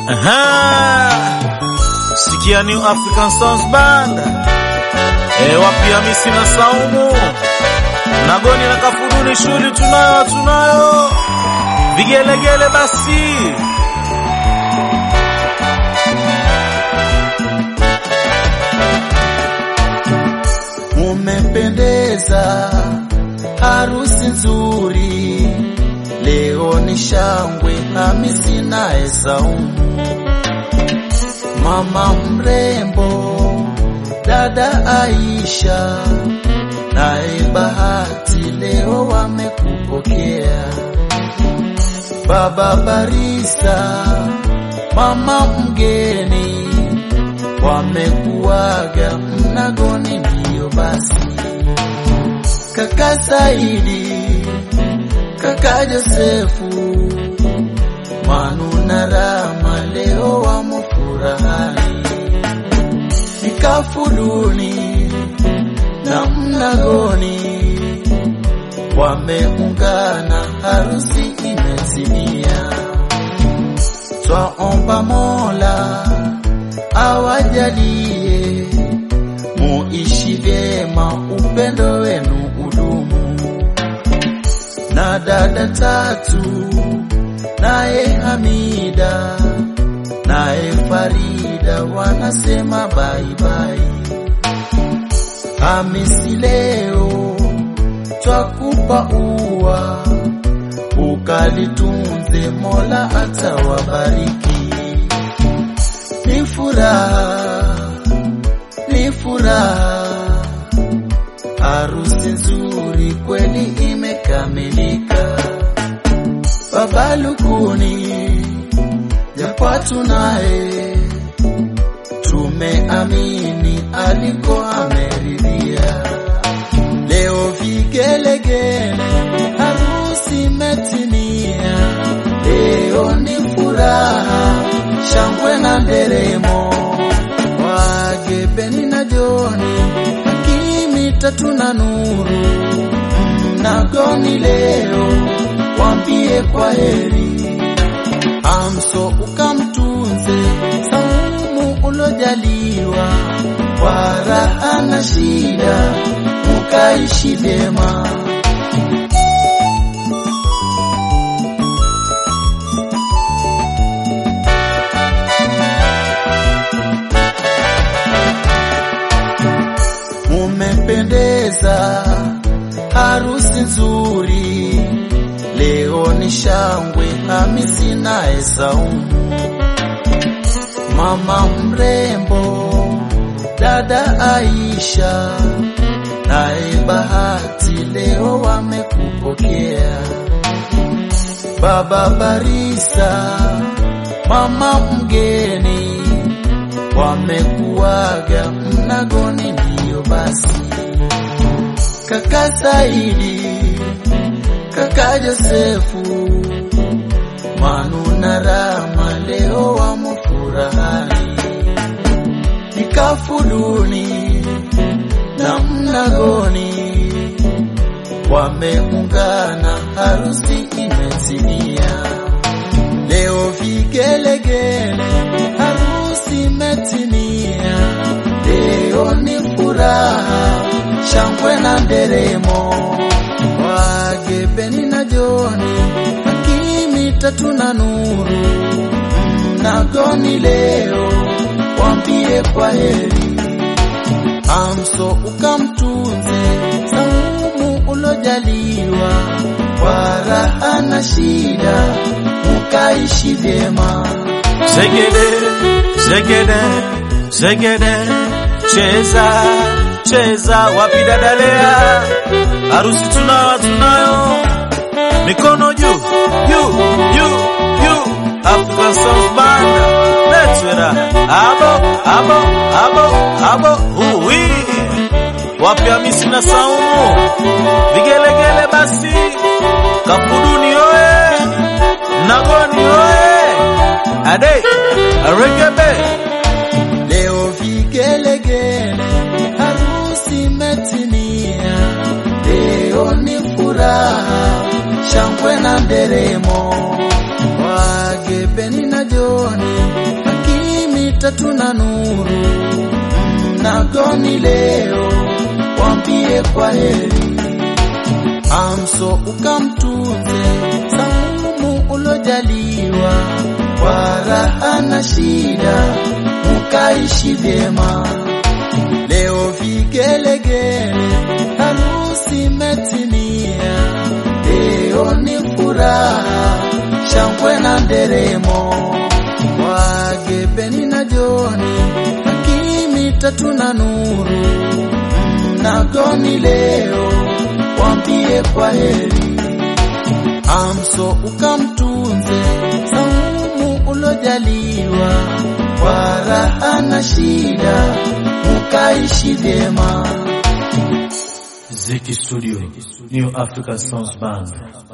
Aha. Sikia New African Sounds Band. E, wapi Hamisi na Saumu Nagoni na Kafuruni, shughuli tunayo tunayo, vigelegele basi Umependeza, harusi nzuri, leo ni shangwe, Hamisi naye Saumu, mama mrembo, dada Aisha naye Bahati, leo wamekupokea, baba barista, mama mgeni wamekuaga mnagoni, ndiyo basi. Kaka Saidi, kaka Josefu, Manu na Rama leo wamo furahani, Nikafuduni na mnagoni wameungana, harusi imetimia. Twaomba Mola awajalie muishi vyema, upendo wenu udumu. Na dada tatu naye Hamida naye Farida wanasema baibai. Hamisi leo twakupa ua, ukalitunze, Mola atawabariki ni furaha, ni furaha, harusi nzuri kweli imekamilika. Baba Lukuni Jakwatu naye tumeamini aliko ameridhia. Leo vigelegele, harusi imetimia. Leo ni furaha shangwe na nderemo, Wagebeni na Joni, Hakimi tatu na Nuru, mnagoni leo wambie kwa heri, Amso ukamtunze, Saumu ulojaliwa, kwa raha na shida mukaishi vyema. Umependeza, harusi nzuri, leo ni shangwe, Hamisi naye Saumu, mama mrembo, dada Aisha naye Bahati, leo wamekupokea, baba barista, mama mgeni wamekuaga mnagoni, ndiyo basi. Kaka Saidi, kaka Josefu, Manu na Rama leo wamo furahani, Nikafuduni na mnagoni wameungana, harusi imetimia. Leo vigelegele, harusi imetimia. Leo ni furaha, shangwe na nderemo, Wagebeni na Joni, Hakimi tatu na Nuru, mnagoni leo wambie kwa heri, Amso ukamtunze, Saumu ulojaliwa, kwa raha na shida mukaishi vyema. Zegede, zegede, zegede, cheza, cheza, wapi dadalea, harusi tunayo, tunayo, mikono juu, juu, juu, juu, African Sounds Band, let's get abo, abo, abo, abo, uwi, wapi Hamisi na Saumu, vigelegele basi, Kafuduni oye, Nagoni oye, ade, aregebe, Leo vigelegele, harusi imetimia. Leo ni furaha, shangwe na nderemo, Wagebeni na Joni, mitatu na nuru mnagoni leo wambie kwa heri amso ukamtunze saumu ulojaliwa kwa raha na shida mukaishi vyema leo vigelegele harusi metimia leo ni furaha shangwe na nderemo wagebeni na joni hakimi tatu na nuru mnagoni leo wambie kwa heri amso ukamtunze saumu ulojaliwa kwa raha na shida mukaishi vyema Ziki Studio, New African Sounds Band.